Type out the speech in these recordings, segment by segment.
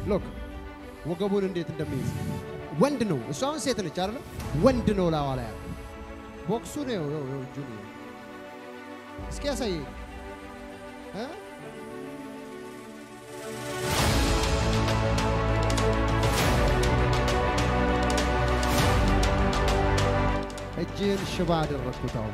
ሎክ ወገቡን እንዴት እንደሚይዝ ወንድ ነው። እሷ አሁን ሴት ነች አይደለ? ወንድ ነው ላዋ ላይ ያለው ቦክሱ ነው። ይኸው ይኸው እጁን ይኸው። እስኪ ያሳየኝ እ እጅህን ሽባ አደረግኩት አሁን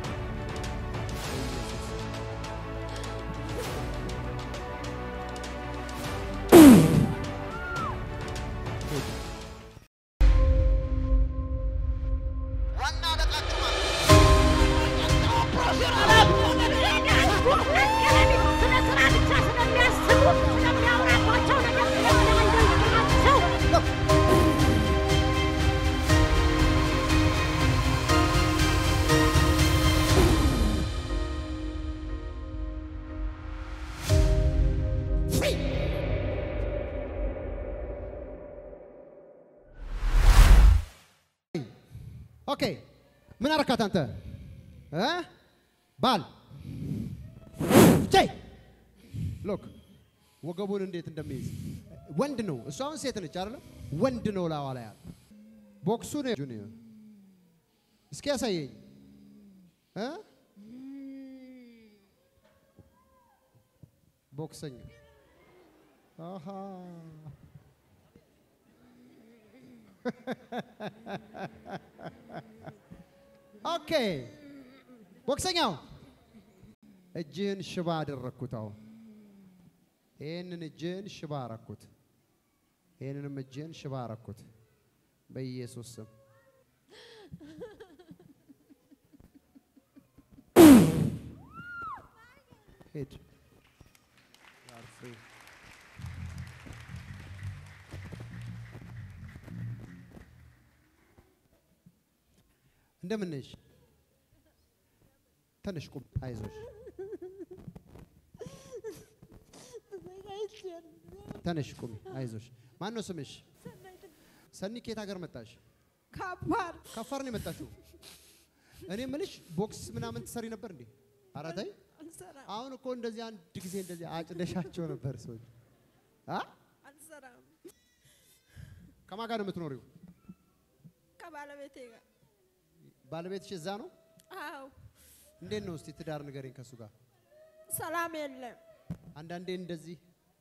ኦኬ ምን አረካት አንተ እ ባል ቼ ሎክ ወገቡን እንዴት እንደሚይዝ ወንድ ነው። እሷ አሁን ሴት ነች አይደለ? ወንድ ነው ላዋ ላይ ያለ ቦክሱ ነው። ጁኒየር እስኪ ያሳየኝ እ ቦክሰኛ አሃ ኦኬ ቦክሰኛው እጅህን ሽባ አደረግኩት። አሁን ይህንን እጅህን ሽባ አረኩት። ይህንንም እጅህን ሽባ አረኩት በኢየሱስ ስም። ሂድ You are free. እንደምን ነሽ? ተነሽ ቁም፣ አይዞሽ። ተነሽ ቁሚ፣ አይዞሽ። ማን ነው ስምሽ? ሰኒ። ከየት ሀገር መጣሽ? ከባድ ከአፋር ነው የመጣሽው? እኔ የምልሽ ቦክስ ምናምን ትሰሪ ነበር እንዴ? ኧረ ተይ። አልሰራም አሁን እኮ እንደዚህ አንድ ጊዜ እንደዚህ አጭደሻቸው ነበር ሰዎች። አ አልሰራም ከማን ጋር ነው የምትኖሪው? ከባለቤቴ ጋር ባለቤትሽ እዛ ነው? አዎ እንዴት ነው እስቲ ትዳር ንገረኝ ከእሱ ጋር። ሰላም የለም አንዳንዴ እንደዚህ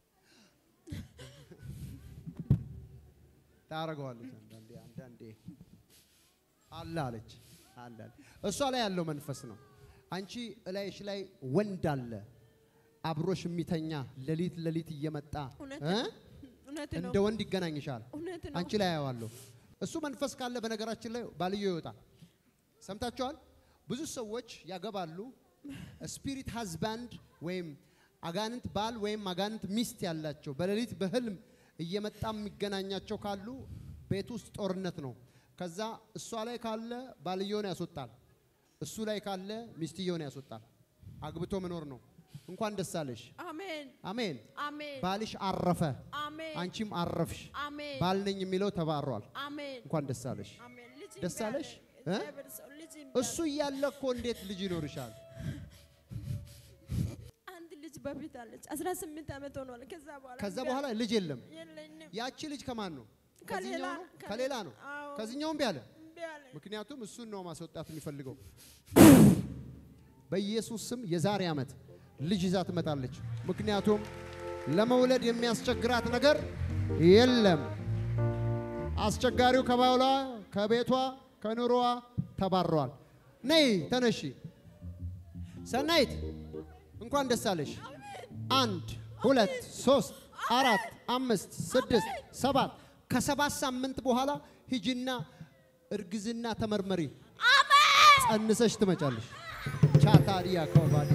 ታረገዋለች። አንዳንዴ አንዳንዴ አለ አለች አለ አለ። እሷ ላይ ያለው መንፈስ ነው። አንቺ እላይሽ ላይ ወንድ አለ አብሮሽ የሚተኛ ሌሊት ሌሊት እየመጣ እውነት እ? ነው። እውነት ነው እንደ ወንድ ይገናኝሻል። እውነት ነው አንቺ ላይ አየዋለሁ። እሱ መንፈስ ካለ በነገራችን ላይ ባልዮ ይወጣል። ሰምታችኋል? ብዙ ሰዎች ያገባሉ። ስፒሪት ሃዝባንድ ወይም አጋንንት ባል ወይም አጋንንት ሚስት ያላቸው በሌሊት በህልም እየመጣ የሚገናኛቸው ካሉ ቤት ውስጥ ጦርነት ነው። ከዛ እሷ ላይ ካለ ባልየውን ያስወጣል፣ እሱ ላይ ካለ ሚስትየውን ያስወጣል። አግብቶ መኖር ነው። እንኳን ደስ አለሽ። አሜን አሜን። አሜን ባልሽ አረፈ፣ አሜን አንቺም አረፍሽ። አሜን ባል ነኝ የሚለው ተባሯል። አሜን እንኳን ደስ አለሽ። አሜን ልጅ ደስ እምቢ አለ። አለሽ? እ? እግዚአብሔር ሰው ልጅ እምቢ እሱ አለ። እያለ እኮ እንዴት ልጅ ይኖርሻል? አንድ ልጅ በፊት አለች 18 ዓመት ሆኗል ከዛ በኋላ ከዛ እምቢ በኋላ አለ። ልጅ የለም። የለኝም ያቺ ልጅ ከማን ነው? ከሌላ ከዚህኛው ነው? ከሌላ ነው። አዎ ከዚህኛው እምቢ አለ። እምቢ አለ ምክንያቱም እሱን ነው ማስወጣት የሚፈልገው። በኢየሱስ ስም የዛሬ ዓመት ልጅ ይዛ ትመጣለች። ምክንያቱም ለመውለድ የሚያስቸግራት ነገር የለም። አስቸጋሪው ከባሏ፣ ከቤቷ፣ ከኑሮዋ ተባረዋል። ነይ ተነሺ። ሰናይት እንኳን ደስ አለሽ። አንድ ሁለት ሶስት አራት አምስት ስድስት ሰባት ከሰባት ሳምንት በኋላ ሂጂና እርግዝና ተመርመሪ። ጸንሰሽ ትመጫለሽ። ቻታዲያ ኮባዲያ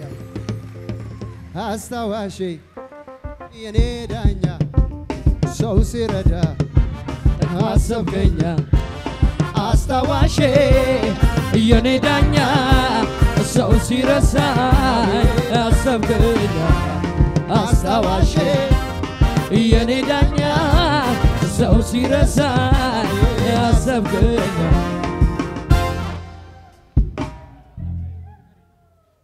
አስታዋሼ የኔ ዳኛ ሰው ሲረዳ አሰብከኛ አስታዋሼ የኔ ዳኛ ሰው ሲረሳኝ አሰብከኛ አስታዋሼ የኔ ዳኛ ሰው ሲረሳኝ አሰብከኛ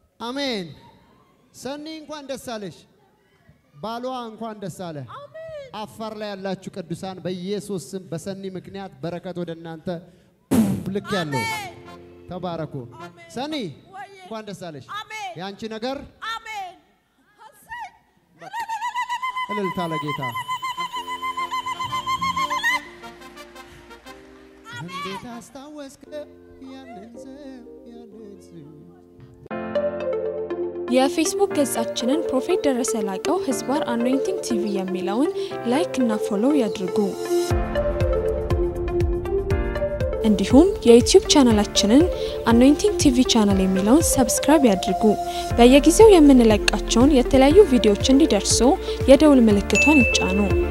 አሜን። ሰኒ እንኳን ደስ አለሽ። ባሏ እንኳን ደስ አለ። አሜን አፋር ላይ ያላችሁ ቅዱሳን በኢየሱስ ስም በሰኒ ምክንያት በረከት ወደ እናንተ ልክ ያለው ተባረኩ። ሰኒ ወዬ። እንኳን ደስ አለሽ። አሜን የአንቺ ነገር አሜን እሰይ። እልልታ ለጌታ። እንዴት አስታወስከ ያንን ዘም ያንን ዘም የፌስቡክ ገጻችንን ፕሮፌት ደረሰ ላቀው ህዝባር አኖይንቲንግ ቲቪ የሚለውን ላይክ እና ፎሎው ያድርጉ። እንዲሁም የዩቲዩብ ቻናላችንን አኖይንቲንግ ቲቪ ቻናል የሚለውን ሰብስክራይብ ያድርጉ። በየጊዜው የምንለቃቸውን የተለያዩ ቪዲዮዎች እንዲደርሱ የደውል ምልክቷን ይጫኑ።